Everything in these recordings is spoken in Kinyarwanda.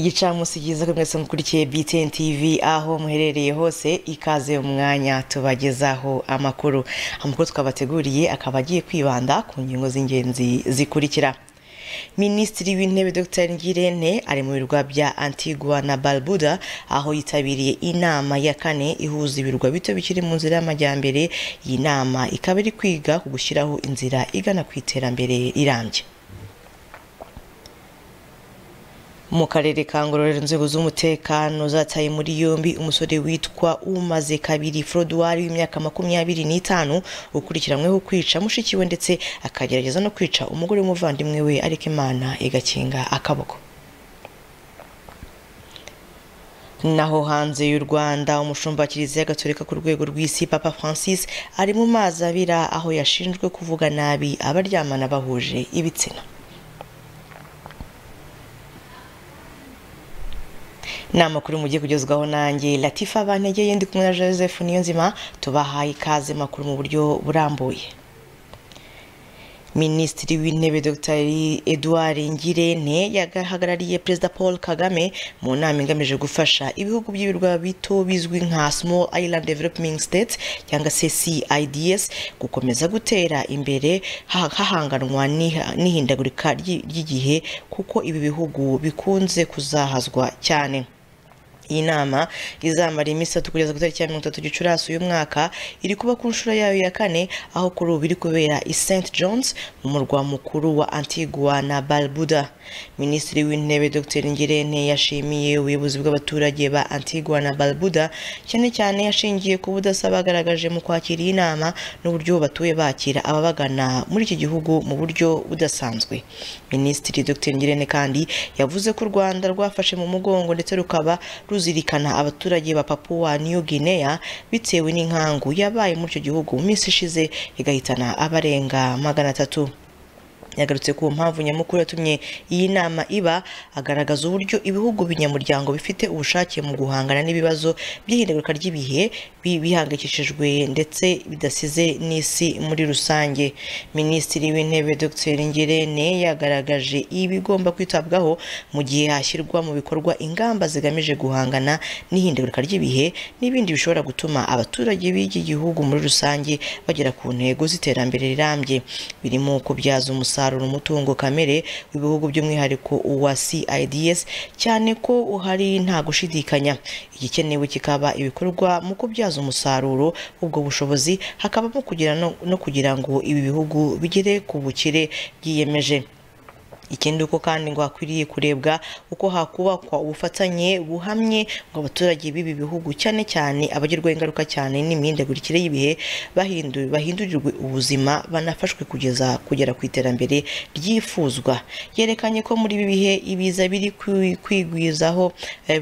igicamunsi cyiza ko mwese mukurikiye btn tv aho muherereye hose ikaze umwanya tubagezaho amakuru amakuru twabateguriye akaba agiye kwibanda ku ngingo z'ingenzi zikurikira minisitiri w'intebe dr ngirente ari mu birwa bya antigua na barbuda aho yitabiriye inama ya kane ihuza ibirwa bito bikiri mu nzira y'amajyambere iyi nama ikaba iri kwiga ku gushyiraho inzira igana ku iterambere rirambye mu karere ka ngororero inzego z'umutekano zataye muri yombi umusore witwa umaze kabiri forodwari w'imyaka makumyabiri n'itanu ukurikiranyweho kwica mushiki we ndetse akagerageza no kwica umugore w'umuvandimwe we ariko imana igakinga akaboko naho hanze y'u rwanda umushumba wa kiliziya gatorika ku rwego rw'isi papa francis ari mu mazi abira aho yashinjwe kuvuga nabi abaryamana bahuje ibitsina ni amakuru mugiye kugezwaho nanjye latifa bantegeye ndi kumwe na joseph niyo nzima tubahaye ikaze makuru mu buryo burambuye minisitiri w'intebe dr edouard ngirente yahagarariye perezida paul kagame mu nama igamije gufasha ibihugu by'ibirwa bito bizwi nka small island development states cyangwa se cids gukomeza gutera imbere hahanganwa n'ihindagurika ry'igihe kuko ibi bihugu bikunze kuzahazwa cyane iyi nama izamara iminsi itatu kugeza ku itariki ya mirongo itatu gicurasi uyu mwaka iri kuba ku nshuro yayo ya kane aho kuri ubu iri kubera i st johns mu murwa mukuru wa antigua na barbuda minisitiri w'intebe dr ngirente yashimiye ubuyobozi bw'abaturage ba antigua na barbuda cyane cyane yashingiye ku budasa bagaragaje mu kwakira iyi nama n'uburyo batuye bakira ababagana muri iki gihugu mu buryo budasanzwe minisitiri dr ngirente kandi yavuze ko u rwanda rwafashe mu mugongo ndetse rukaba ruzirikana abaturage ba papuwa niyo guinea bitewe n'inkangu yabaye muri icyo gihugu mu minsi ishize igahitana abarenga magana atatu yagarutse ku mpamvu nyamukuru yatumye iyi nama iba agaragaza uburyo ibihugu binyamuryango bifite ubushake mu guhangana n'ibibazo by'ihindagurika ry'ibihe bihangikishijwe ndetse bidasize n'isi muri rusange minisitiri w'intebe dr ngirente yagaragaje ibigomba kwitabwaho mu gihe hashyirwa mu bikorwa ingamba zigamije guhangana n'ihindagurika ry'ibihe n'ibindi bishobora gutuma abaturage b'iki gihugu muri rusange bagera ku ntego z'iterambere rirambye birimo kubyaza umusaruro umusaruro umutungo kamere w'ibihugu by'umwihariko uwa CIDS cyane ko uhari nta gushidikanya igikenewe kikaba ibikorwa mu kubyaza umusaruro ubwo bushobozi hakabamo kugira no kugira ngo ibi bihugu bigere ku bukire byiyemeje ikindi uko kandi ngo hakwiriye kurebwa uko hakubakwa ubufatanye buhamye ngo abaturage b'ibi bihugu cyane cyane abagirwa ingaruka cyane n'imihindagurikire y'ibihe bahindurirwe ubuzima banafashwe kugeza kugera ku iterambere ryifuzwa yerekanye ko muri ibi bihe ibiza biri kwigwizaho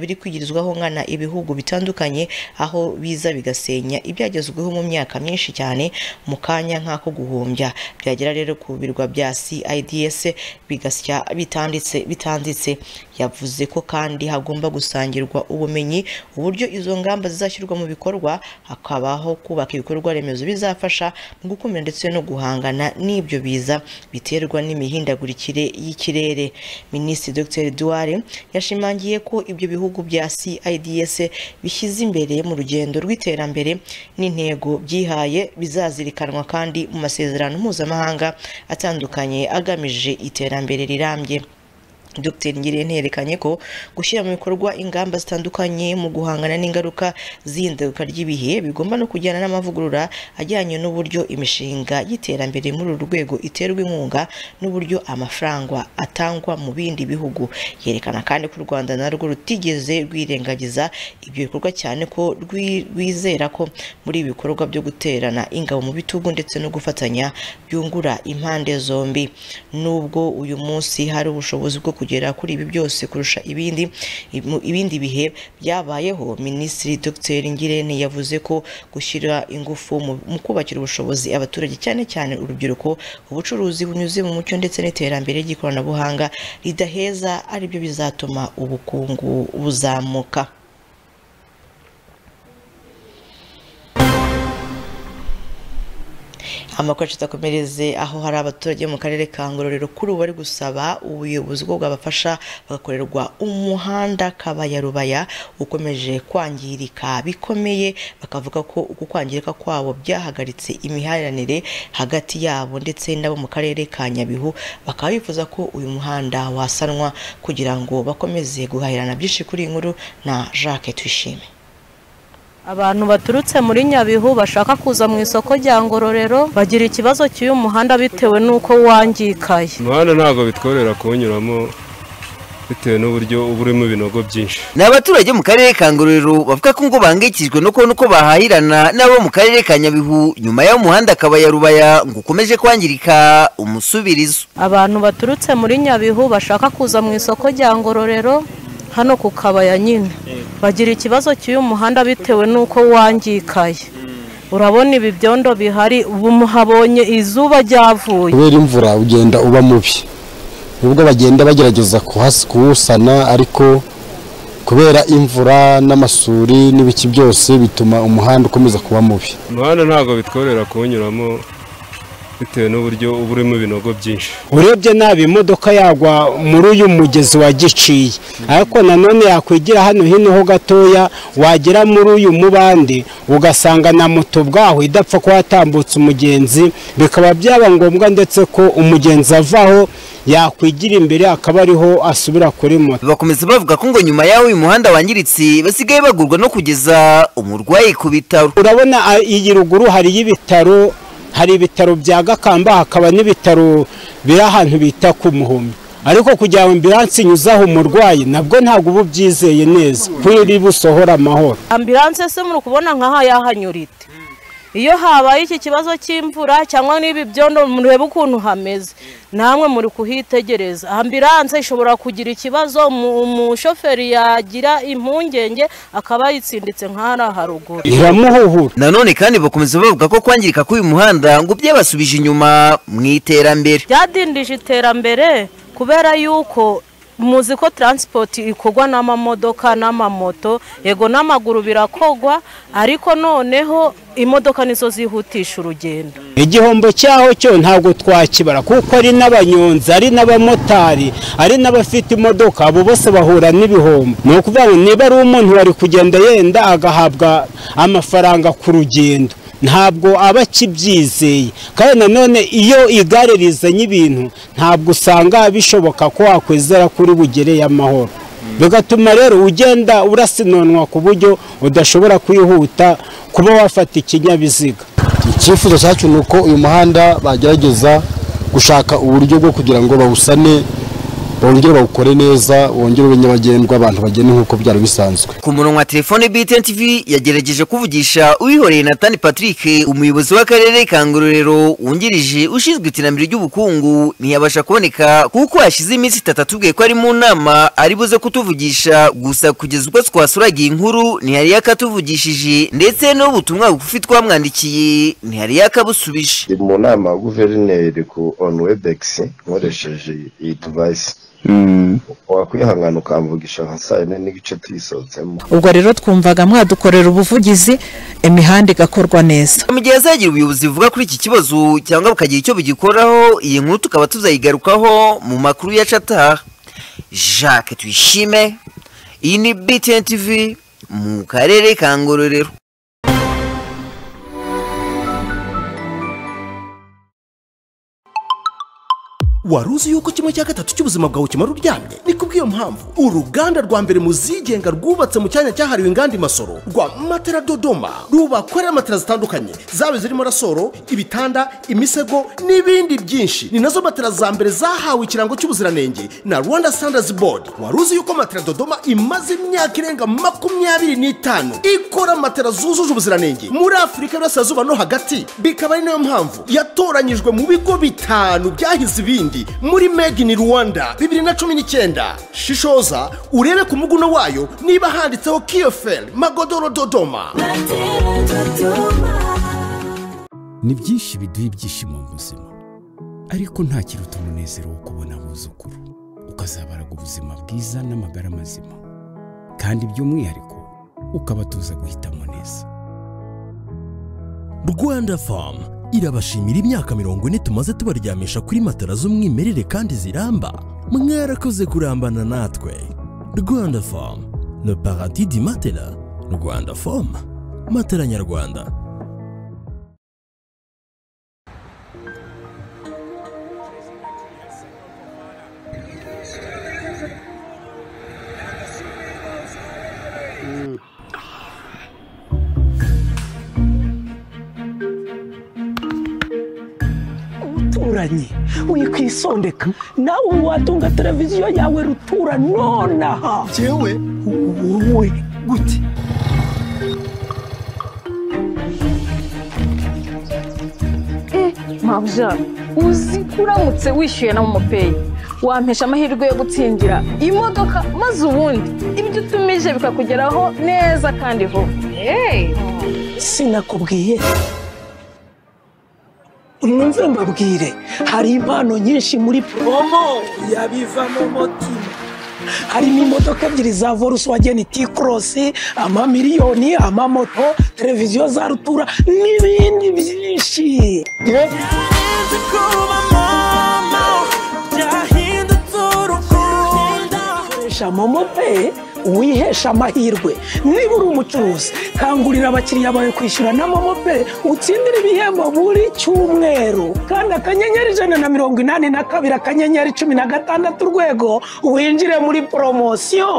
biri kwigirizwaho nkana ibihugu bitandukanye aho biza bigasenya ibyagezweho mu myaka myinshi cyane mu kanya nk'ako guhombya byagera rero ku birwa bya CIDS bigas bitanditse bitanditse yavuze ko kandi hagomba gusangirwa ubumenyi uburyo izo ngamba zizashyirwa mu bikorwa hakabaho kubaka ibikorwa remezo bizafasha mu gukumira ndetse no guhangana n'ibyo biza biterwa n'imihindagurikire y'ikirere minisitiri dr duware yashimangiye ko ibyo bihugu bya cids bishyize imbere mu rugendo rw'iterambere n'intego byihaye bizazirikanwa kandi mu masezerano mpuzamahanga atandukanye agamije iterambere rirambye Dr Ngirente yerekanye ko gushyira mu bikorwa ingamba zitandukanye mu guhangana n'ingaruka z'ihindagurika ry'ibihe bigomba no kujyana n'amavugurura ajyanye n'uburyo imishinga y'iterambere muri uru rwego iterwa inkunga n'uburyo amafaranga atangwa mu bindi bihugu yerekana kandi ko u Rwanda narwo rutigeze rwirengagiza ibyo bikorwa cyane ko rwizera ko muri ibi bikorwa byo guterana ingabo mu bitugu ndetse no gufatanya byungura impande zombi nubwo uyu munsi hari ubushobozi bwo kugera kuri ibi byose kurusha ibindi ibindi bihe byabayeho minisitiri dr ngirente yavuze ko gushyira ingufu mu kubakira ubushobozi abaturage cyane cyane urubyiruko ubucuruzi bunyuze mu mucyo ndetse n'iterambere ry'ikoranabuhanga ridaheza aribyo bizatuma ubukungu buzamuka amakuru yacu atakomereze aho hari abaturage mu karere ka ngororero kuri ubu bari gusaba ubuyobozi ko bwabafasha bagakorerwa umuhanda kabaya rubaya ukomeje kwangirika bikomeye bakavuga ko uku kwangirika kwabo byahagaritse imihahiranire hagati yabo ndetse n'abo mu karere ka nyabihu bakaba bifuza ko uyu muhanda wasanwa kugira ngo bakomeze guhahirana byinshi kuri iyi nkuru na jacques twishime abantu baturutse muri nyabihu bashaka kuza mu isoko rya ngororero bagira ikibazo cy'uyu muhanda bitewe n'uko wangikaye umuhanda ntabwo bitworera kuwunyuramo bitewe n'uburyo uba urimo ibinogo byinshi ni abaturage mu karere ka ngororero bavuga ko ngo bahangayikishijwe no kubona uko bahahirana n'abo mu karere ka nyabihu nyuma y'aho umuhanda kabaya rubaya ngo ukomeje kwangirika umusubirizo abantu baturutse muri nyabihu bashaka kuza mu isoko rya ngororero hano ku kabaya nyine bagira ikibazo cy'uyu muhanda bitewe n'uko wangikaye urabona ibi byondo bihari ubu muhabonye izuba ryavuye kubera imvura ugenda uba mubi nubwo bagenda bagerageza kuwusana ariko kubera imvura n'amasuri n'ibiki byose bituma umuhanda ukomeza kuba mubi umuhanda ntabwo bitworera kuwunyuramo bitewe n'uburyo uba urimo ibinogo byinshi urebye nabi imodoka yagwa muri uyu mugezi wa giciye ariko nanone yakwigira hano hino ho gatoya wagera muri uyu mubande ugasanga na moto bwaho idapfa kuba yatambutse umugenzi bikaba byaba ngombwa ndetse ko umugenzi avaho yakwigira imbere akaba ariho asubira kuri moto bakomeza bavuga ko ngo nyuma y'aho uyu muhanda wangiritse basigaye bagurwa no kugeza umurwayi ku bitaro urabona iyi ruguru hariyo ibitaro hari ibitaro bya gakamba hakaba n'ibitaro biri ahantu bita ku muhumbi ariko kugira ngo ambiranse inyuzaho umurwayi nabwo ntabwo uba ubyizeye neza iri busohora amahoro ambiranse se muri kubona nk'aha yahanyurite iyo habaye iki kibazo cy'imvura cyangwa n'ibi byondo murebe ukuntu hameze namwe muri kuhitegereza ambiranse ishobora kugira ikibazo umushoferi yagira impungenge akaba yitsinditse nk'ahari haruguru iramuhuhura nanone kandi bakomeza bavuga ko kwangirika k'uyu muhanda ngo byabasubije inyuma mu iterambere byadindije iterambere kubera yuko muzi ko taransipoti ikorwa n'amamodoka n'amamoto yego n'amaguru birakogwa ariko noneho imodoka nizo zihutisha urugendo igihombo cyaho cyo ntabwo twakibara kuko ari n'abanyonzi ari n'abamotari ari n'abafite imodoka abo bose bahura n'ibihombo ni ukuvuga ngo niba ari umuntu wari kugenda yenda agahabwa amafaranga ku rugendo ntabwo aba akibyizeye kandi nanone iyo igare rizanye ibintu ntabwo usanga bishoboka ko wakwizera kuri bugereye amahoro bigatuma rero ugenda urasinonwa ku buryo udashobora kwihuta kuba wafata ikinyabiziga icyifuzo cyacu ni uko uyu muhanda bagerageza gushaka uburyo bwo kugira ngo bawusane bongere bawukore neza wongere ube nyabagendwa abantu bagenda nk'uko byari bisanzwe ku murongo wa telefone btn tv yagerageje kuvugisha uwihoreye natani patrick umuyobozi w'akarere ka ngororero wungirije ushinzwe iterambere ry'ubukungu ntiyabasha kuboneka kuko hashize iminsi itatu atubwiye ko ari mu nama ari buze kutuvugisha gusa kugeza ubwo twasuragiye inkuru ntihari yakatuvugishije ndetse n'ubutumwa bugufi twamwandikiye ntihari yakabusubije ndi mu nama ya guverineri ku on webex nkoresheje iyi divayisi wakwihangana ukamvugisha nka saa yine n'igice tuyisohotsemo ubwo rero twumvaga mwadukorera ubuvugizi imihanda igakorwa neza mu gihe hazagira ubuyobozi buvuga kuri iki kibazo cyangwa bukagira icyo bugikoraho iyi nkuru tukaba tuzayigarukaho mu makuru yacu ataha jacques tuyishime iyi ni btn tv mu karere ka ngororero wari uzi yuko kimwe cya gatatu cy'ubuzima bwawe kimara uryamye ni kubw'iyo mpamvu uruganda rwa mbere mu zigenga rwubatse mu cyanya cyahariwe inganda imasoro rwa matera dodoma rubakorera matera zitandukanye zaba zirimo rasoro ibitanda imisego n'ibindi byinshi ni nazo matera za mbere zahawe ikirango cy'ubuziranenge na rwanda standards board wari uzi yuko matera dodoma imaze imyaka irenga makumyabiri n'itanu ikora matera zujuje ubuziranenge muri afurika y'uburasirazuba no hagati bikaba ari nayo mpamvu yatoranyijwe mu bigo bitanu byahize ibindi muri made in rwanda bibiri na cumi n'icyenda shishoza urebe ku muguno wayo niba handitseho kiyoferi magodoro dodoma ni byinshi biduha ibyishimo mu buzima ariko nta kiruta umunezero wo kubona abuzukuru ukazabaraga ubuzima bwiza n'amagara mazima kandi by'umwihariko ukabatuza guhitamo neza rwanda famu irabashimira imyaka mirongo ine tumaze tubaryamisha kuri matara z'umwimerere kandi ziramba mwarakoze kurambana natwe rwanda fomu le paradis di matela rwanda fomu matela nyarwanda umuturanyi wikwisondeka nawe watunga televiziyo yawe rutura nonaha yewe wowe gute mabya uzi ko uramutse wishyuye na momopeyi wampesha amahirwe yo gutsindira imodoka maze ubundi ibyo utumije bikakugeraho neza kandi vuba sinakubwiye mwumve mbabwire hari impano nyinshi muri poromo yabivamo umutima harimo imodoka ebyiri za volkswagen t-cross amamiliyoni amamoto televiziyo za rutura n'ibindi byinshi koresha momo pe wihesha amahirwe niba uri umucuruzi kangurira abakiriya bawe kwishyura na momo pe utsindire ibihembo buri cyumweru kandi akanyenyeri ijana na mirongo inani na kabiri akanyenyeri cumi na gatandatu urwego winjire muri poromosiyo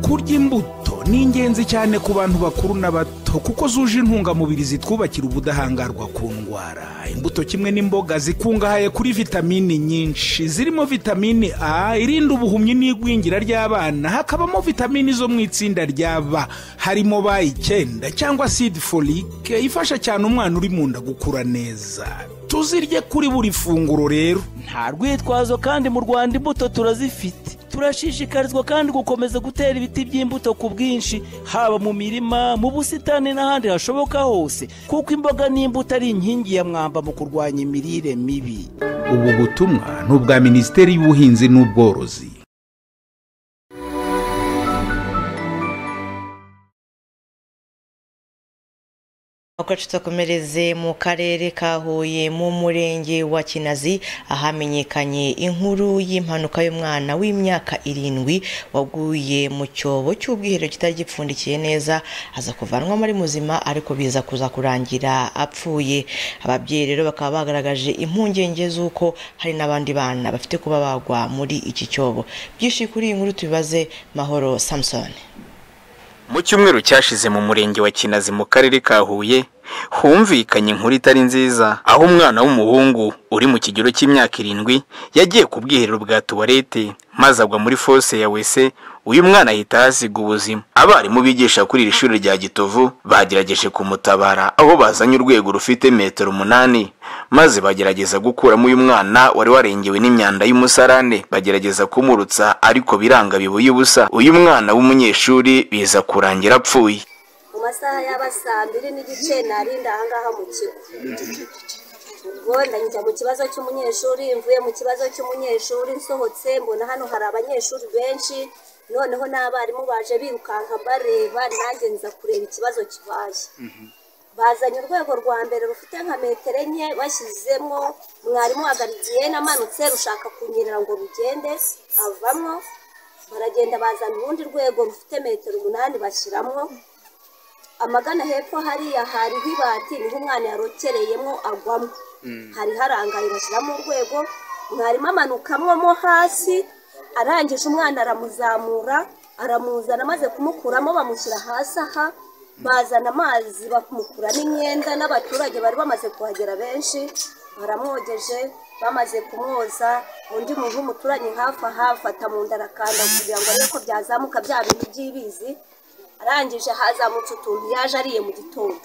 kurya imbuto ni ingenzi cyane ku bantu bakuru n'abato kuko zuje intungamubiri zitwubakira ubudahangarwa ku ndwara imbuto kimwe n'imboga zikungahaye kuri vitamini nyinshi zirimo vitamini a irinda ubuhumyi n'igwingira ry'abana hakabamo vitamini zo mu itsinda ry'aba harimo ba icyenda cyangwa sidi folike ifasha cyane umwana uri mu nda gukura neza tuzirye kuri buri funguro rero nta rwitwazo kandi mu rwanda imbuto turazifite turashishikarizwa kandi gukomeza gutera ibiti by'imbuto ku bwinshi haba mu mirima mu busitani n'ahandi hashoboka hose kuko imboga n'imbuto ari inkingi ya mwamba mu kurwanya imirire mibi ubu butumwa ni ubwa minisiteri y'ubuhinzi n'ubworozi Uko tutakomereze mu karere ka Huye mu murenge wa Kinazi ahamenyekanye inkuru y'impanuka y'umwana w'imyaka irindwi waguye mu cyobo cy'ubwiherero kitari gipfundikiye neza aza kuvanwa muri muzima ariko biza kuza kurangira apfuye ababyeyi rero bakaba bagaragaje impungenge z'uko hari n'abandi bana bafite kuba bagwa muri iki cyobo byinshi kuri iyi nkuru tubibaze Mahoro Samson mu cyumweru cyashize mu murenge wa kinazi mu karere ka huye humvikanye inkuru itari nziza aho umwana w'umuhungu uri mu kigero cy'imyaka irindwi yagiye ku bwiherero bwa tuwarete maze agwa muri fose ya wese uyu mwana ahita ahasiga ubuzima abarimu bigisha kuri iri shuri rya gitovu bagerageje kumutabara aho bazanye urwego rufite metero umunani maze bagerageza gukuramo uyu mwana wari warengewe n'imyanda y'umusarane bagerageza kumurutsa ariko biranga bibuye ubusa uyu mwana w'umunyeshuri biza kurangira apfuye mu masaha y'aba saa mbiri n'igice narinda ahangaha mu kigo ubwo ndanyuze mu kibazo cy'umunyeshuri mvuye mu kibazo cy'umunyeshuri nsohotse mbona hano hari abanyeshuri benshi noneho n'abarimu baje birukanka bareba nanjye nza kureba ikibazo kibaye bazanye urwego rwa mbere rufite nka metero enye bashyizemo mwarimu agarigiye namanutse rushaka kunyerera ngo rugende avamo baragenda bazana urundi rwego rufite metero umunani bashyiramo amagana hepfo hariya hariho ibati niho umwana yarokereyemo agwamo hari harangaye bashyiramo urwego mwarimu amanukamwo mo hasi arangije umwana aramuzamura aramuzana amaze kumukuramo bamushyira hasi aha bazana amazi bamukuramo imyenda n'abaturage bari bamaze kuhagera benshi baramwogeje bamaze kumwoza undi muntu w'umuturanyi hafi aha afata mu nda arakanda kugira ngo arebe ko byazamuka bya bintu by'ibizi arangije hazamutse utuntu yaje ariye mu gitondo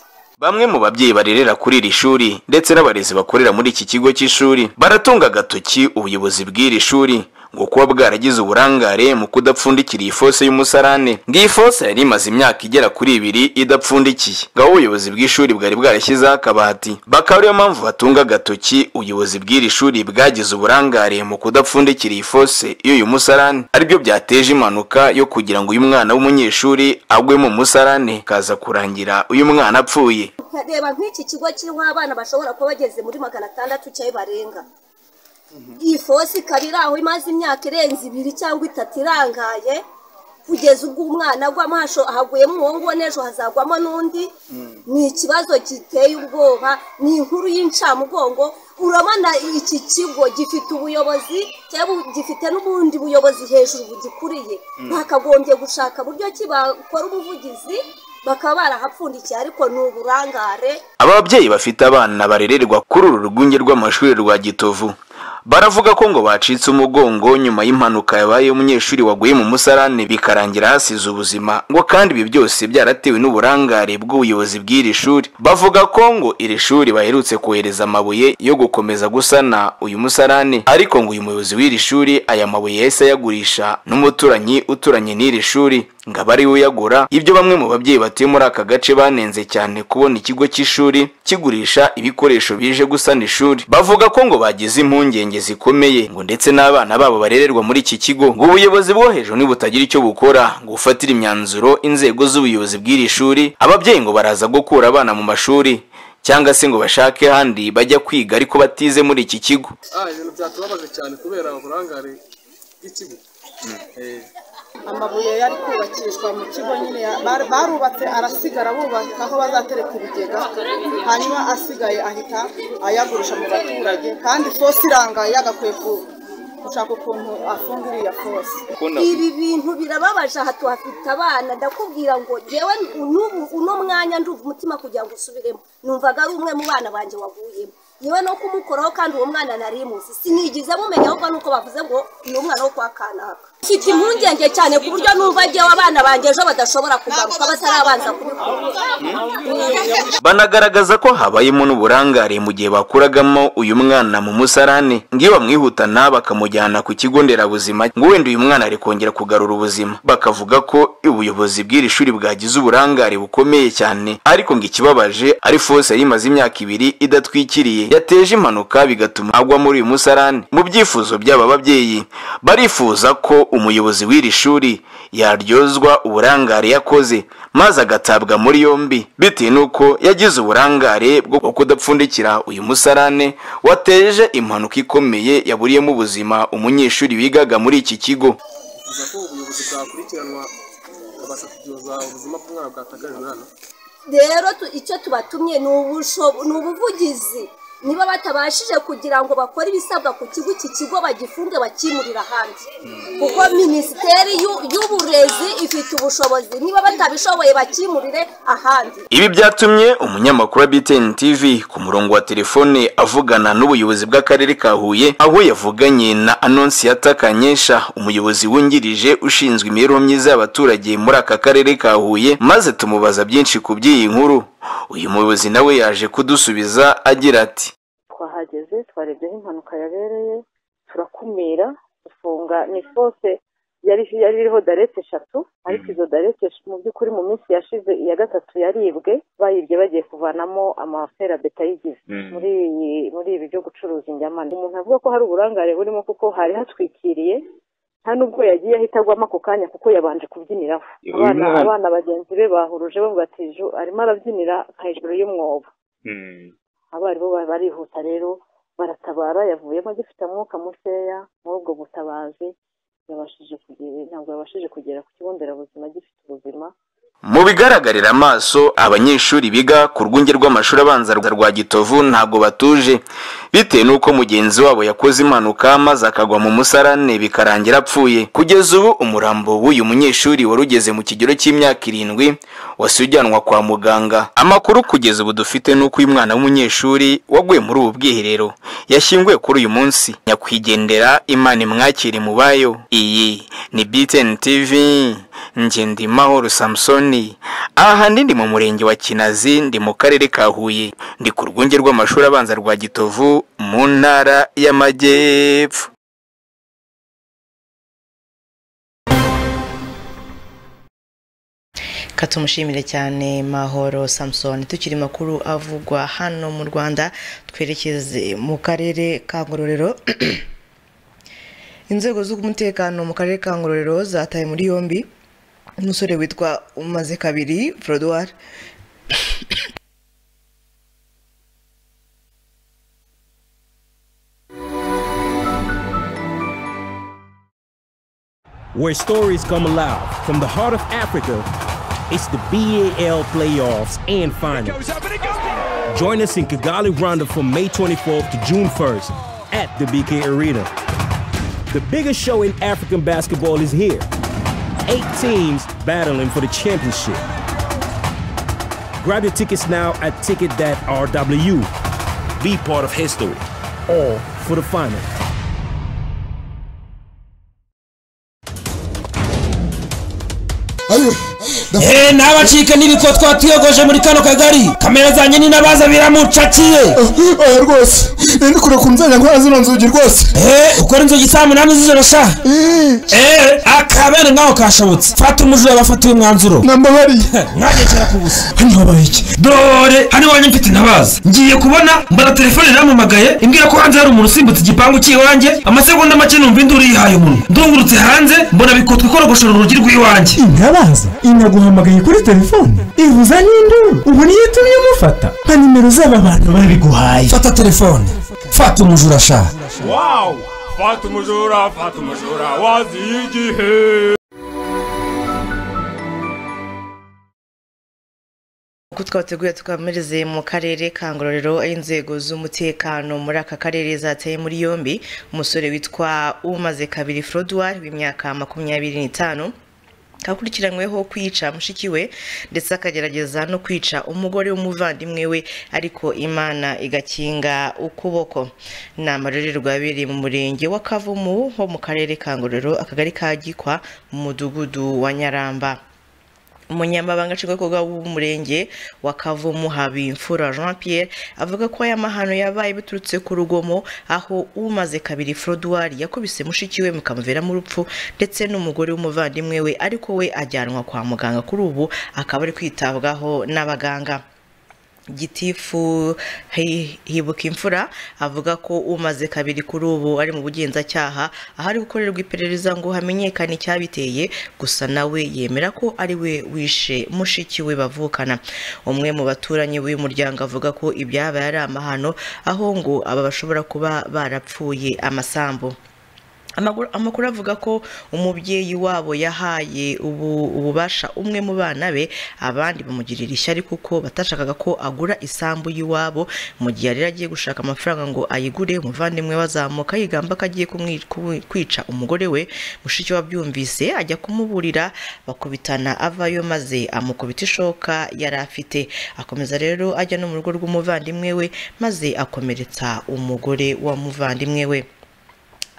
bamwe mu babyeyi barerera kuri iri shuri ndetse n'abarezi bakorera muri iki kigo cy'ishuri baratunga agatoki ubuyobozi bw'iri shuri ngo kuba bwaragize uburangare mu kudapfundikira iyi fose y'umusarane ngo iyi fose yari imaze imyaka igera kuri ibiri idapfundikiye ngaho ubuyobozi bw'ishuri bwari bwarashyizeho akabati bakaba ariyo mpamvu batunga agatoki ubuyobozi bw'iri shuri bwagize uburangare mu kudapfundikira iyi fose y'uyu musarane aribyo byateje impanuka yo kugira ngo uyu mwana w'umunyeshuri agwe mu musarane kaza kurangira uyu mwana apfuye reba nk'iki kigo kiriho abana bashobora kuba bageze muri magana atandatu cyangwa barenga iyi fosi ikaba iri aho imaze imyaka irenze ibiri cyangwa itatu irangaye kugeza ubwo umwana agwamo hasho- haguyemo umuhungu we n'ejo hazagwamo n'undi ni ikibazo giteye ubwoba ni inkuru y'incamugongo urabona iki kigo gifite ubuyobozi cyangwa gifite n'ubundi buyobozi hejuru bugikuriye Mm. bakagombye gushaka uburyo ki bakora ubuvugizi bakaba barahapfundikiye ariko ni uburangare ababyeyi bafite abana barererwa kuri uru rwunge rw'amashuri rwa gitovu baravuga ko ngo bacitse umugongo nyuma y'impanuka yabaye umunyeshuri waguye mu musarane bikarangira hasize ubuzima ngo kandi ibi byose byaratewe n'uburangare bw'ubuyobozi bw'iri shuri bavuga ko ngo iri shuri baherutse kohereza amabuye yo gukomeza gusana uyu musarane ariko ngo uyu muyobozi w'iri shuri aya mabuye yahise ayagurisha n'umuturanyi uturanye n'iri shuri ngo aba ari we uyagura ibyo bamwe mu babyeyi batuye muri aka gace banenze cyane kubona ikigo cy'ishuri kigurisha ibikoresho bije gusana ishuri bavuga ko ngo bagize impungenge zikomeye ngo ndetse n'abana babo barererwa muri iki kigo ngo ubuyobozi bwo hejuru nibutagira icyo bukora ngo bufatire imyanzuro inzego z'ubuyobozi bw'iri shuri ababyeyi ngo baraza gukura abana mu mashuri cyangwa se ngo bashake ahandi bajya kwiga ariko batize muri iki kigo ah ibintu byatubabaje cyane kubera uburangare bw'ikigo Eh, amabuye yari kubakishwa mu kigo nyine ya- bar- barubatse arasigara bubaka aho bazatereka ibigega hanyuma asigaye ahita ayagurisha mu baturage kandi fosi irangaye yagakwiye ku- gushaka ukuntu afunga iriya fosi ibi bintu birababaje aha tuhafite abana ndakubwira ngo yewe n'ubu uno mwanya ndumva umutima kugira ngo usubiremo numvaga ari umwe mu bana banjye waguyemo yewe no kumukoraho kandi uwo mwana nari muzi sinigize mumenya ahubwo nuko bavuze ngo ni umwana wo kwa kanaka mfite impungenge cyane ku buryo numva agiyeho abana banjye ejo badashobora kugaruka batarabanza kubikora banagaragaza ko habayemo n'uburangare mu gihe bakuragamo uyu mwana mu musarane ngo iyo bamwihutana bakamujyana ku kigo nderabuzima ngo wenda uyu mwana ari kongera kugarura ubuzima bakavuga ko ubuyobozi bw'iri shuri bwagize uburangare bukomeye cyane ariko ngo ikibabaje ari fose yari imaze imyaka ibiri idatwikiriye yateje impanuka bigatuma agwa muri uyu musarane mu byifuzo by'aba babyeyi barifuza ko umuyobozi w'iri shuri yaryozwa uburangare yakoze maze agatabwa muri yombi bitewe n'uko yagize uburangare bwo kudapfundikira uyu musarane wateje impanuka ikomeye yaburiyemo ubuzima umunyeshuri wigaga muri iki kigo bifuza ko ubuyobozi bwakurikiranwa bakabasha kubyoza ubuzima bw'umwana bwatangajwe hano rero tu- icyo tubatumye ni ubusho- ni ubuvugizi niba batabashije kugira ngo bakore ibisabwa ku kigo iki kigo bagifunge bakimurira hanze kuko minisiteri y'u- y'uburezi ifite ubushobozi niba batabishoboye bakimurire ahandi Ibi byatumye umunyamakuru wa BTN TV ku murongo wa telefone avugana n'ubuyobozi bw'akarere ka Huye aho yavuganye na Anonsiyata Kanyesha umuyobozi wungirije ushinzwe imibereho myiza y'abaturage muri aka karere ka Huye maze tumubaza byinshi ku by'iyi nkuru uyu muyobozi nawe yaje kudusubiza agira ati twahageze twarebye aho impanuka yabereye turakumira dufunga ni fose yari yari iriho darete eshatu ariko izo darete sh- mu by'ukuri mu minsi yashize iya gatatu yaribwe bayibye bagiye kuvanamo amaferabeta yigize Mm. muri iyi muri ibi byo gucuruza indyamane umuntu avuga ko hari uburangare burimo kuko hari hatwikiriye nta nubwo yagiye ahita agwamo ako kanya kuko yabanje kubyiniraho Uyu abana mwana- abana bagenzi be bahuruje bavuga ati "Ju, arimo arabyinira hejuru y'umwobo abarimu ba- barihuta rero baratabara yavuyemo agifite amwuka mukeya muri ubwo butabazi yabashije kugera ntabwo yabashije kugera ku kigo nderabuzima agifite ubuzima Mu bigaragarira amaso abanyeshuri biga ku rwunge rw'amashuri abanza rwa Gitovu ntago batuje bitewe n'uko mugenzi wabo yakoze impanuka maze akagwa mu musarane bikarangira apfuye kugeza ubu umurambo w'uyu munyeshuri wari ugeze mu kigero cy'imyaka irindwi wasi ujyanwa kwa muganga amakuru kugeza ubu dufite n'uko uyu mwana w'umunyeshuri waguye muri ubu bwiherero yashyinguwe kuri uyu munsi nyakwigendera imana imwakire mu bayo iyi ni BTN TV Ngendimahoro Samsoni ahanini ndi mu murenge wa Kinazi ndi mu karere ka Huye ndi ku rwunge rw'amashuri abanza rwa Gitovu mu ntara y'Amajyepfo reka tumushimire cyane mahoro samusoni tukiri makuru avugwa hano mu rwanda twerekeze mu karere ka ngororero inzego z'umutekano mu karere ka ngororero zataye muri yombi umusore witwa umaze kabiri forodwari where stories come alive from the heart of Africa. It's the BAL playoffs and finals. Join us in Kigali, Rwanda from May 24th to June 1st at the BK Arena. The biggest show in African basketball is here. Eight teams battling for the championship. Grab your tickets now at ticket.rw. Be part of history, all for the finals. eee ntabacike n'ibikotwa tuyogoje muri kano kagari kamera zanjye ni n'abaza biramucakiye oya rwose rero kure ku nzanya ngo zino nzugi rwose eee ukora inzugi saa munani z'ijoro sha eee akabere nkaho kashobotse fata umujura bafatiye umwanzuro nambabariye mwagendera ku busa hano habaye iki dore hano iwanjye mfite intabaza ngiye kubona mbara telefone yarampamagaye imbwira ko hanze hari umuntu usimbutse igipangu cy'iwanjye amasegonda make numva induru yihaye umunwa ndungurutse hanze mbona bikotwa ikorogoshora urugi rw'iwanjye intabaza inaguhamagaye kuri telefone ivuza n'induru ubu niyo itumye umufata nka nimero z'aba bantu babiguhaye fata telefone fata umujura sha wawu fata umujura fata umujura waziye igihe uko twateguye tukamereze mu karere ka ngororero aho inzego z'umutekano muri aka karere zateye muri yombi umusore witwa umaze kabiri forodwari w'imyaka makumyabiri n'itanu akurikiranyweho kwica mushiki we ndetse akagerageza no kwica umugore w'umuvandimwe we ariko imana igakinga ukuboko ni amarorerwa yabereye mu murenge wa kavumu ho mu karere ka ngororero akagari ka gikwa mu mudugudu wa nyaramba umunyamabanga nshingwabikorwa w'umurenge wa kavumu habimfura jean pierre avuga ko aya mahano yabaye biturutse ku rugomo aho umaze kabiri forodwari yakubise mushiki we mukamuviramo urupfu ndetse n'umugore w'umuvandimwe we ariko we ajyanwa kwa muganga kuri ubu akaba ari kwitabwaho n'abaganga gitifu hibuka imfura avuga ko umaze kabiri kuri ubu ari mu bugenzacyaha aho ari gukorerwa iperereza ngo hamenyekane icyabiteye gusa nawe yemera ko ari we wishe mushiki we bavukana umwe mu baturanyi b'uyu muryango avuga ko ibyabaye ari amahano aho ngo aba bashobora kuba barapfuye amasambu amakuru avuga ko umubyeyi wabo yahaye ububasha umwe mu bana be abandi bamugirira ishyari kuko batashakaga ko agura isambu y'iwabo mu gihe yari agiye gushaka amafaranga ngo ayigure umuvandimwe wazamuka yigamba ko agiye kwica umugore we mushiki we abyumvise ajya kumuburira bakubitana avayo maze amukubita ishoka yari afite akomeza rero ajya no mu rugo rw'umuvandimwe we maze akomeretsa umugore wa muvandimwe we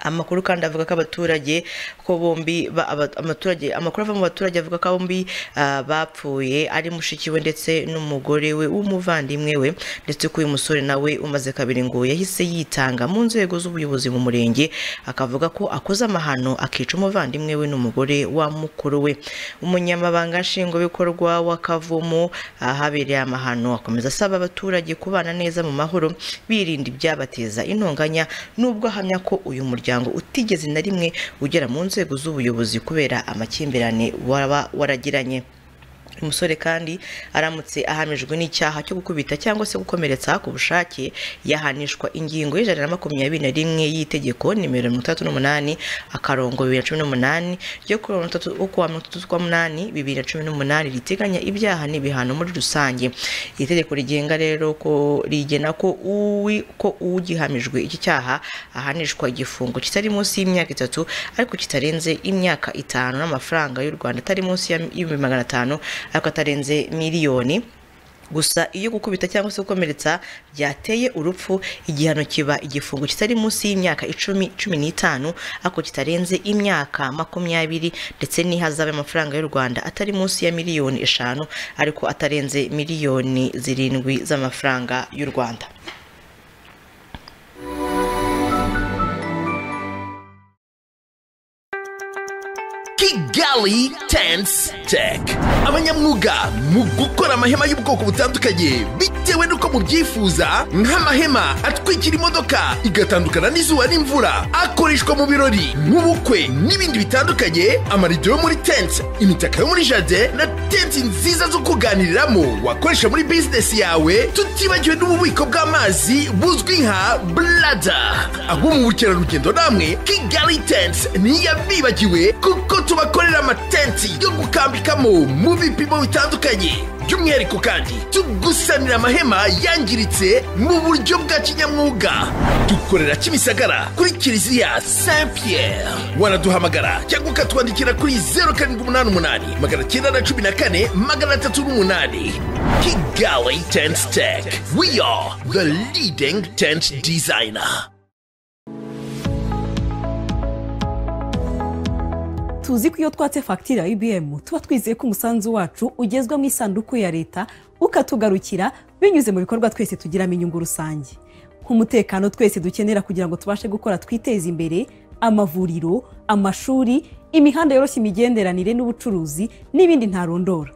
amakuru kandi avuga ko abaturage ko bombi amaturage amakuru ava mu baturage avuga ko bombi bapfuye ari mushiki we ndetse n'umugore we w'umuvandimwe we ndetse ko uyu musore nawe umaze kabiri ngo yahise yitanga mu nzego z'ubuyobozi mu murenge akavuga ko akoze amahano akica umuvandimwe we n'umugore wa mukuru we umunyamabanga nshingwabikorwa w'akavumu ahabereye amahano akomeza asaba abaturage kubana neza mu mahoro birinda ibyabateza intonganya nubwo ahamya ko uyu muryango utigeze na rimwe ugera mu nzego z'ubuyobozi kubera amakimbirane waba waragiranye umusore kandi aramutse ahamijwe n'icyaha cyo gukubita cyangwa se gukomeretsa ku bushake yahanishwa ingingo y'ijana na makumyabiri na rimwe y'itegeko nimero mirongo itandatu n'umunani akarongo bibiri na cumi n'umunani ryo kuri mirongo itatu ukwa mirongo itatu z'ukwa munani bibiri na cumi n'umunani riteganya ibyaha n'ibihano muri rusange iri tegeko rigenga rero ko rigena ko uwi ko ugihamijwe iki cyaha ahanishwa igifungo kitari munsi y'imyaka itatu ariko kitarenze imyaka itanu n'amafaranga y'u rwanda atari munsi y'ibihumbi magana atanu ariko atarenze miliyoni gusa iyo gukubita cyangwa se gukomeretsa byateye urupfu igihano kiba igifungo kitari munsi y'imyaka icumi cumi n'itanu ariko kitarenze imyaka makumyabiri ndetse n'ihazabe amafaranga y'u rwanda atari munsi ya miliyoni eshanu ariko atarenze miliyoni zirindwi z'amafaranga y'u rwanda kigali tense tech abanyamwuga mu gukora amahema y'ubwoko butandukanye bitewe n'uko mubyifuza nk'amahema atwikira imodoka igatandukana n'izuba n'imvura akoreshwa mu birori mu bukwe n'ibindi bitandukanye amarido yo muri tense imitaka yo muri jade na tenti nziza zo kuganiriramo wakoresha muri bizinesi yawe tutibagiwe n'ububiko bw'amazi buzwi nka blada abo mu bukerarugendo namwe kigali tense ntiyabibagiwe kuko tubakorera amatenti yo gukambikamo mu bipimo bitandukanye by'umwihariko kandi tugusanira amahema yangiritse mu buryo bwa kinyamwuga dukorera kimisagara kuri kiliziya saint pierre wanaduhamagara cyangwa ukatwandikira kuri zeru karindwi umunani umunani magana cyenda na cumi na kane magana atatu n'umunani kigali tense tech we are the leading tent designer tuzi ko iyo twatse fagitire ya ibiyemu tuba twizeye ko umusanzu wacu ugezwa mu isanduku ya leta ukatugarukira binyuze mu bikorwa twese tugiramo inyungu rusange nk'umutekano twese dukenera kugira ngo tubashe gukora twiteze imbere amavuriro amashuri imihanda yoroshya imigenderanire n'ubucuruzi n'ibindi ntarondora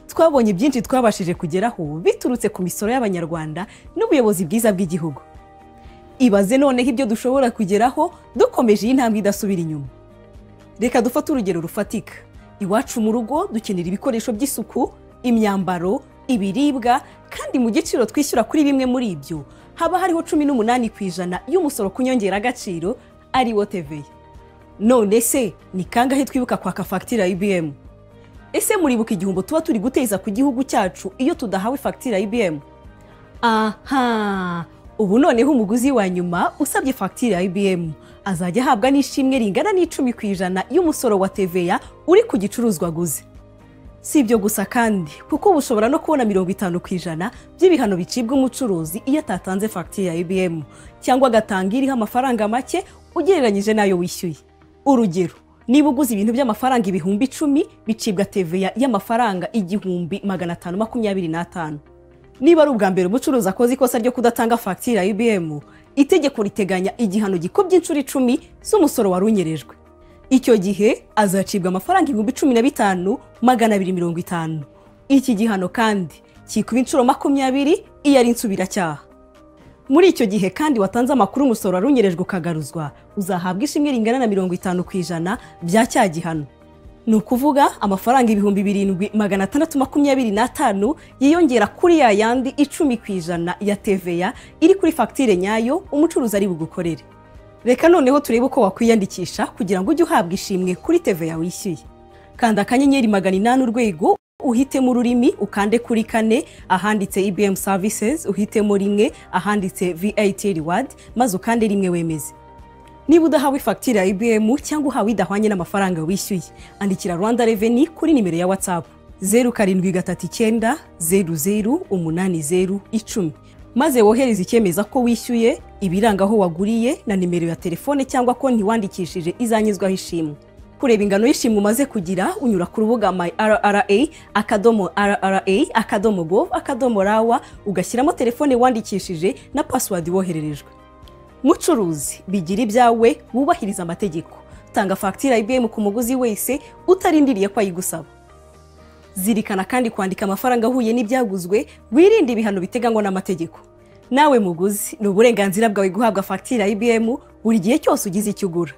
twabonye byinshi twabashije kugeraho biturutse ku misoro y'abanyarwanda n'ubuyobozi bwiza bw'igihugu ibaze noneho ibyo dushobora kugeraho dukomeje iyi ntambwe idasubira inyuma reka dufate urugero rufatika iwacu mu rugo dukenera ibikoresho by'isuku imyambaro ibiribwa kandi mu giciro twishyura kuri bimwe muri ibyo haba hariho cumi n'umunani ku ijana y'umusoro ku nyongeragaciro ari wo teveya none se ni kangahe twibuka kwaka fagitire ya ibiyemu ese muribuka igihombo tuba turi guteza ku gihugu cyacu iyo tudahawe fagitire ya ibiyemu aha ubu noneho umuguzi wa nyuma usabye fagitire ya ibiyemu azajya ahabwa n'ishimwe ringana n'icumi ku ijana y'umusoro wa teveya uri ku gicuruzwa aguze si ibyo gusa kandi kuko uba ushobora no kubona mirongo itanu ku ijana by'ibihano bicibwa umucuruzi iyo atatanze fagitire ya ibiyemu cyangwa agatanga iriho amafaranga make ugereranyije n'ayo wishyuye urugero niba uguze ibintu by'amafaranga ibihumbi icumi bicibwa teveya y'amafaranga igihumbi magana atanu makumyabiri n'atanu niba ari ubwa mbere umucuruzi akoze ikosa ryo kudatanga fagitire ya ibiyemu itegeko riteganya igihano gikubye inshuro icumi z'umusoro wari unyerejwe icyo gihe azacibwa amafaranga ibihumbi cumi na bitanu magana abiri mirongo itanu iki gihano kandi kikuba inshuro makumyabiri iyo ari insubiracyaha muri icyo gihe kandi watanze amakuru umusoro wari unyerejwe ukagaruzwa uzahabwa ishimwe ringana na mirongo itanu ku ijana bya cya gihano ni ukuvuga amafaranga ibihumbi birindwi magana atandatu makumyabiri n'atanu yiyongera kuri ya yandi icumi ku ijana ya teveya iri kuri fagitire nyayo umucuruzi ari bugukorere reka noneho turebe uko wakwiyandikisha kugira ngo ujye uhabwa ishimwe kuri teveya wishyuye kanda akanyenyeri magana inani urwego uhitemo ururimi ukande kuri kane ahanditse ibm services uhitemo rimwe ahanditse vat reward maze ukande rimwe wemeze niba udahawe fagitire ya ibm cyangwa uhawe idahwanye n'amafaranga wishyuye andikira rwanda reveni kuri nimero ya watsapu zeru karindwi gatatu icyenda zeru zeru umunani zeru icumi maze wohereze icyemeza ko wishyuye ibiranga aho waguriye na nimero ya telefone cyangwa konti wandikishije izanyuzwaho ishimwe kureba ingano y'ishimwe umaze kugira unyura ku rubuga my rra akadomo rra akadomo gov akadomo rawa ugashyiramo telefone wandikishije na pasiwadi wohererejwe mucuruzi bigira ibyawe wubahiriza amategeko tanga fagitire ya ibiyemu ku muguzi wese utarindiriye ko ayigusaba zirikana kandi kwandika amafaranga ahuye n'ibyaguzwe wirinde ibihano biteganywa n'amategeko nawe muguzi ni uburenganzira bwawe guhabwa fagitire ya ibiyemu buri gihe cyose ugize icyo ugura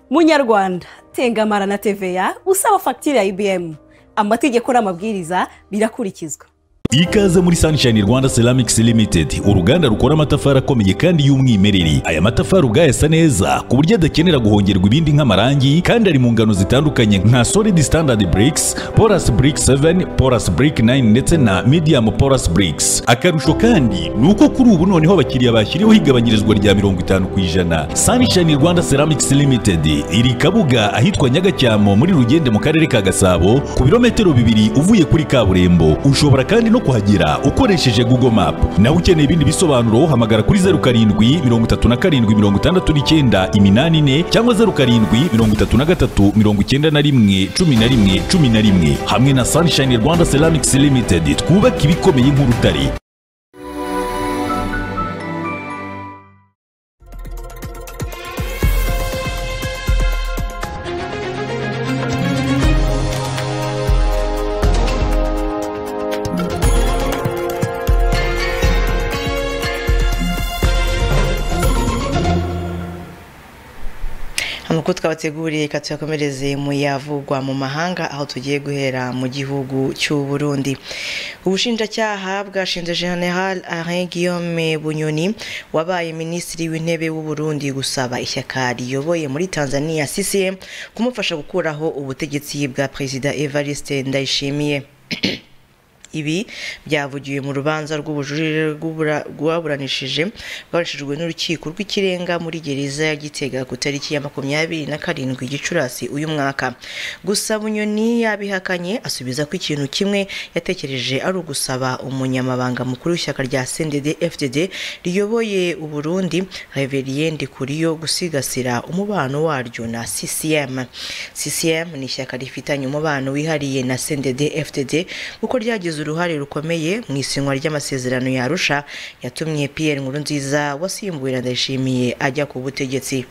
munyarwanda tengamara na teveya usaba fagitire ya ibiyemu amategeko n'amabwiriza birakurikizwa ikaze muri sunshine rwanda ceramics limited uruganda rukora amatafari akomeye kandi y'umwimerere aya matafari ubwayasa neza ku buryo adakenera guhongerwa ibindi nk'amarangi kandi ari mu ngano zitandukanye nka solid standard bricks porous brick 7 porous brick 9 ndetse na medium porous bricks akarusho kandi ni uko kuri ubu noneho abakiriya bashyiriweho igabanyirizwa rya mirongo itanu ku ijana sunshine rwanda ceramics limited iri kabuga ahitwa nyagacyamo muri rugende mu karere ka gasabo ku birometero bibiri uvuye kuri kaburimbo ushobora kandi no kuhagera ukoresheje google map nawe ukeneye ibindi bisobanuro hamagara kuri zeru karindwi mirongo itatu na karindwi mirongo itandatu n'icyenda iminani ine cyangwa zeru karindwi mirongo itatu na gatatu mirongo icyenda na rimwe cumi na rimwe cumi na rimwe hamwe na sunshine rwanda ceramics limited twubaka ibikomeye nk'urutare nk'uko twabateguriye reka tuyakomereze mu yavugwa mu mahanga aho tugiye guhera mu gihugu cy'u Burundi ubushinjacyaha bwashinze general Alain Guillaume Bunyoni wabaye minisitiri w'intebe w'u Burundi gusaba ishyaka riyoboye muri Tanzania CCM kumufasha gukuraho ubutegetsi bwa perezida Evariste Ndayishimiye ibi byavugiwe mu rubanza rw'ubujurire rwaburanishije rwaburanishijwe n'urukiko rw'ikirenga muri gereza ya gitega ku tariki ya makumyabiri na karindwi gicurasi uyu mwaka gusa bunyoni yabihakanye asubiza ko ikintu kimwe yatekereje ari ugusaba umunyamabanga mukuru w'ishyaka rya sendede fdd riyoboye uburundi reveriye ndikuriyo gusigasira umubano waryo na ccm ccm ni ishyaka rifitanye umubano wihariye na sendede fdd kuko ryagize ryagize uruhare rukomeye mu isinywa ry'amasezerano ya Arusha yatumye Pierre Nkurunziza wasimbuye Ndayishimiye ajya ku butegetsi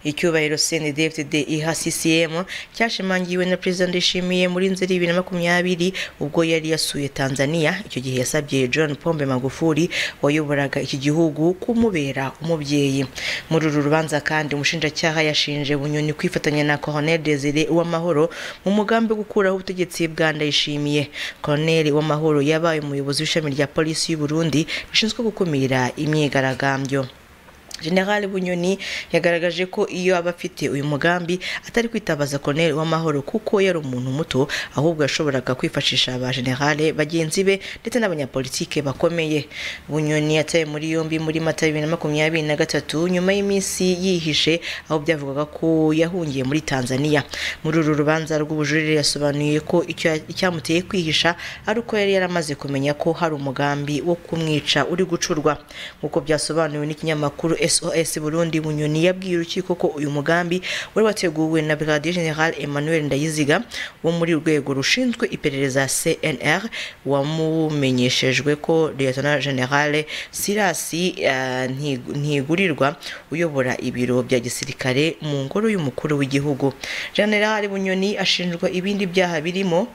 icyubahiro CNDD-FDD iha CCM cyashimangiwe na Perezida Ndayishimiye muri nzeri bibiri na makumyabiri ubwo yari yasuye Tanzania icyo gihe yasabye John Pombe Magufuli wayoboraga iki gihugu kumubera umubyeyi muri uru rubanza kandi umushinjacyaha yashinje Bunyoni kwifatanya na Colonel Desire Uwamahoro mu mugambi wo gukuraho ubutegetsi bwa Ndayishimiye Colonel Uwamahoro yabaye umuyobozi w'ishami rya polisi y'u Burundi rishinzwe gukumira imyigaragambyo General Bunyoni yagaragaje ko iyo aba afite uyu mugambi atari kwitabaza Colonel w'amahoro kuko yari umuntu muto ahubwo yashoboraga kwifashisha aba general bagenzi be ndetse n'abanyapolitike bakomeye Bunyoni yataye muri yombi muri Mata bibiri na makumyabiri na gatatu nyuma y'iminsi yihishe aho byavugaga ko yahungiye muri Tanzania muri uru rubanza rw'ubujurire yasobanuye ko icyo icyamuteye kwihisha ari uko yari yaramaze kumenya ko hari umugambi wo kumwica uri gucurwa nk'uko byasobanuwe n'ikinyamakuru sos burundi bunyoni yabwiye urukiko ko uyu mugambi wari wateguwe na brigadier general emmanuel ndayiziga wo muri urwego rushinzwe iperereza cnr wamumenyeshejwe ko lieutenant general sirasi uh, ntigurirwa uyobora ibiro bya gisirikare mu ngoro y'umukuru w'igihugu general bunyoni ashinjwa ibindi byaha birimo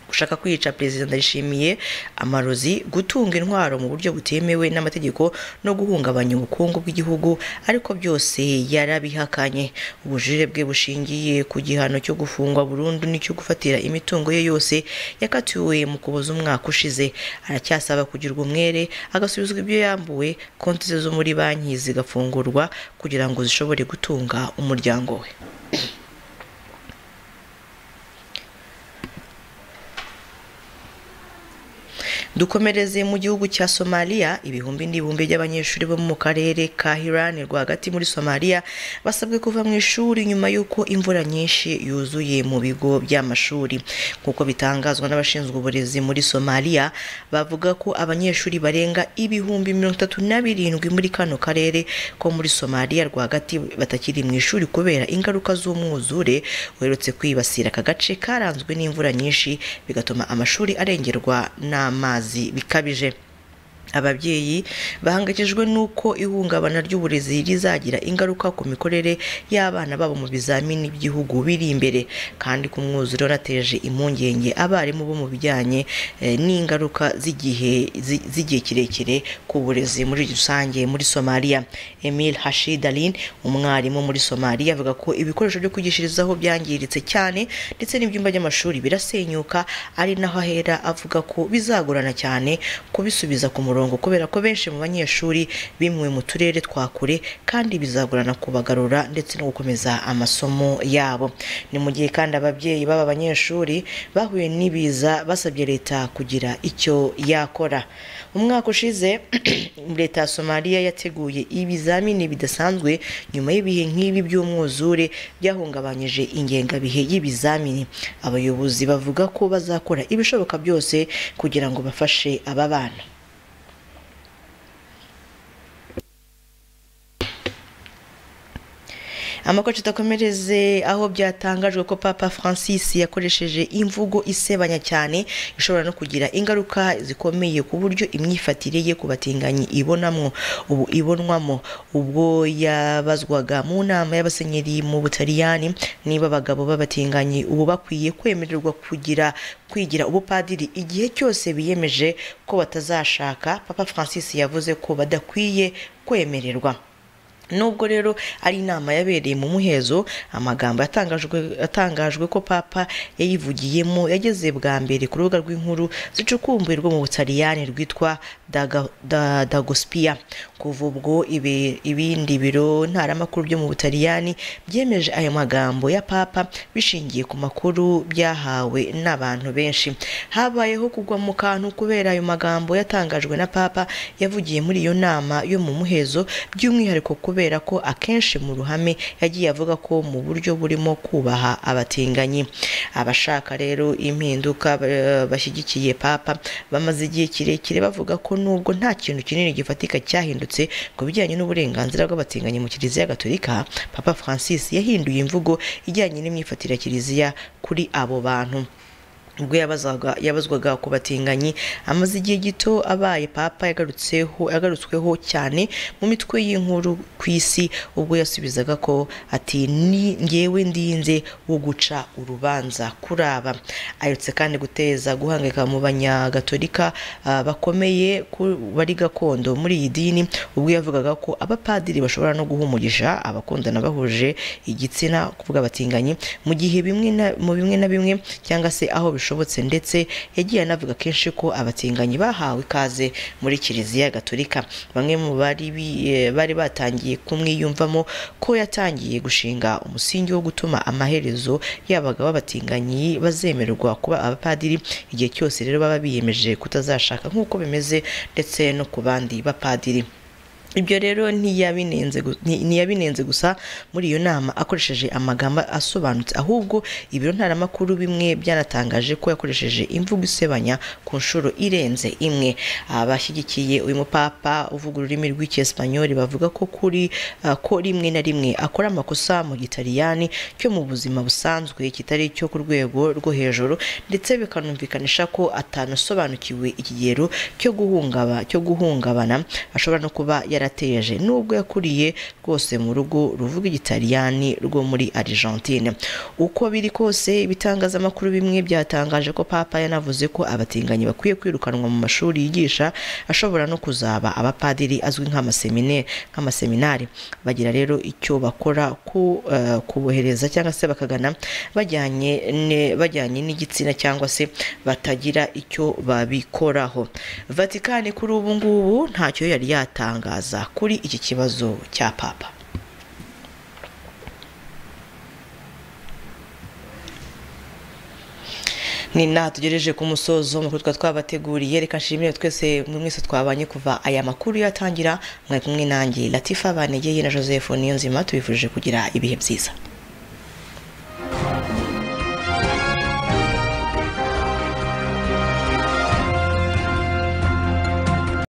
gushaka kwica perezida ndayishimiye amarozi gutunga intwaro mu buryo butemewe n'amategeko no guhungabanya ubukungu bw'igihugu ariko byose yarabihakanye ubujurire bwe bushingiye ku gihano cyo gufungwa burundu n'icyo gufatira imitungo ye yose yakatiwe mu kuboza umwaka ushize aracyasaba kugirwa umwere agasubizwa ibyo yambuwe konti ze zo muri banki zigafungurwa kugira ngo zishobore gutunga umuryango we dukomereze mu gihugu cya somaliya ibihumbi n'ibihumbi by'abanyeshuri bo mu karere ka hirani rwagati muri somaliya basabwe kuva mu ishuri nyuma y'uko imvura nyinshi yuzuye mu bigo by'amashuri nk'uko bitangazwa n'abashinzwe uburezi muri somaliya bavuga ko abanyeshuri barenga ibihumbi mirongo itatu na birindwi muri kano karere ko muri somaliya rwagati batakiri mu ishuri kubera ingaruka z'umwuzure uherutse kwibasira aka gace karanzwe n'imvura nyinshi bigatuma amashuri arengerwa n'amazi bikabije ababyeyi bahangayikijwe n'uko ihungabana ry'uburezi rizagira ingaruka ku mikorere y'abana babo mu bizamini by'igihugu biri imbere kandi ku mwuzure wanateje impungenge abarimu bo mu bijyanye n'ingaruka z'igihe kirekire ku burezi muri rusange muri somaliya emil hashidalin umwarimu muri somaliya avuga ko ibikoresho byo kwigishirizaho byangiritse cyane ndetse n'ibyumba by'amashuri birasenyuka ari naho ahera avuga ko bizagorana cyane kubisubiza ku murongo murongo kubera ko benshi mu banyeshuri bimuwe mu turere twa kure kandi bizagorana kubagarura ndetse no gukomeza amasomo yabo ni mu gihe kandi ababyeyi b'aba banyeshuri bahuye n'ibiza basabye leta kugira icyo yakora umwaka ushize leta ya somaliya yateguye ibizamini bidasanzwe nyuma y'ibihe nk'ibi by'umwuzure byahungabanyije ingengabihe y'ibizamini abayobozi bavuga ko bazakora ibishoboka byose kugira ngo bafashe aba bana amakoci atakomereze aho byatangajwe ko papa francis yakoresheje imvugo isebanya cyane ishobora no kugira ingaruka zikomeye ku buryo imyifatire ye ku batinganyi ibonamwo ubu ibonwamo ubwo yabazwaga mu nama y'abasenyeri mu butaliyani niba abagabo b'abatinganyi ubu bakwiye kwemererwa kugira kwigira ubupadiri igihe cyose biyemeje ko batazashaka papa francis yavuze ko badakwiye kwemererwa nubwo rero ari inama yabereye mu muhezo amagambo yatangajwe yatangajwe ko papa yayivugiyemo yageze bwa mbere ku rubuga rw'inkuru zicukumbuye rwo mu butaliyani rwitwa Daga- Da- dagospia kuva ubwo ibi- ibindi biro ntaramakuru byo mu butaliyani byemeje ayo magambo ya papa bishingiye ku makuru byahawe n'abantu benshi habayeho kugwa mu kantu kubera ayo magambo yatangajwe na papa yavugiye muri iyo nama yo mu muhezo by'umwihariko kubera ko akenshi mu ruhame yagiye avuga ko mu buryo burimo kubaha abatinganyi abashaka rero impinduka eh, bashyigikiye papa bamaze igihe kirekire bavuga ko nubwo nta kintu kinini gifatika cyahindutse ku bijyanye n'uburenganzira bw'abatinganyi mu kiliziya gatolika papa francis yahinduye imvugo ijyanye n'imyifatire ya kiliziya kuri abo bantu ubwo yabazaga- yabazwaga ku batinganyi amaze igihe gito abaye papa yagarutseho yagarutsweho cyane mu mitwe y'inkuru ku isi ubwo yasubizaga ko ati ni ngewe ndinze wo guca urubanza kuri aba aherutse kandi guteza guhangayika mu banyagatolika ah, bakomeye ku- bari gakondo muri iyi dini ubwo yavugaga ko abapadiri bashobora no guha umugisha abakundana bahuje igitsina kuvuga abatinganyi mu gihe bimwe na- mu bimwe na bimwe cyangwa se aho bishobotse ndetse yagiye anavuga kenshi ko abatinganyi bahawe ikaze muri kiliziya gatolika bamwe mu bari bi- eh, bari batangiye kumwiyumvamo ko yatangiye gushinga umusingi wo gutuma amaherezo yabaga b'abatinganyi bazemererwa kuba abapadiri igihe cyose rero baba biyemeje kutazashaka nk'uko bimeze ndetse no ku bandi bapadiri ibyo rero ntiyabinenze gu- nti- ntiyabinenze gusa muri iyo nama akoresheje amagambo asobanutse ahubwo ibiro ntaramakuru bimwe byanatangaje ko yakoresheje imvugo isebanya ku nshuro irenze imwe abashyigikiye uyu mupapa uvuga ururimi rw'icyesipanyoli bavuga ko kuri ah, ko rimwe na rimwe akora amakosa mu gitaliyani cyo mu buzima busanzwe kitari icyo ku rwego rwo hejuru ndetse bikanumvikanisha ko atanasobanukiwe ikigero cyo guhungaba cyo guhungabana ashobora no kuba yarateje nubwo yakuriye rwose mu rugo ruvuga igitaliyani rwo muri Argentine uko biri kose ibitangazamakuru bimwe byatangaje ko papa yanavuze ko abatinganyi bakwiye kwirukanwa mu mashuri yigisha ashobora no kuzaba abapadiri azwi nk'amasemine- nk'amaseminari bagira rero icyo bakora ku eh, kubohereza cyangwa se bakagana bajyanye ne- bajyanye n'igitsina cyangwa se batagira icyo babikoraho vatikani kuri ubu ngubu ntacyo yari yatangaza kuri iki kibazo cya papa ni naha tugereje ku musozo amakuru twaba twabateguriye reka nshimire twese mwe mwese twabanye kuva aya makuru yatangira mwari kumwe nanjye latifa banegeye na joseph niyonzima tubifurije kugira ibihe byiza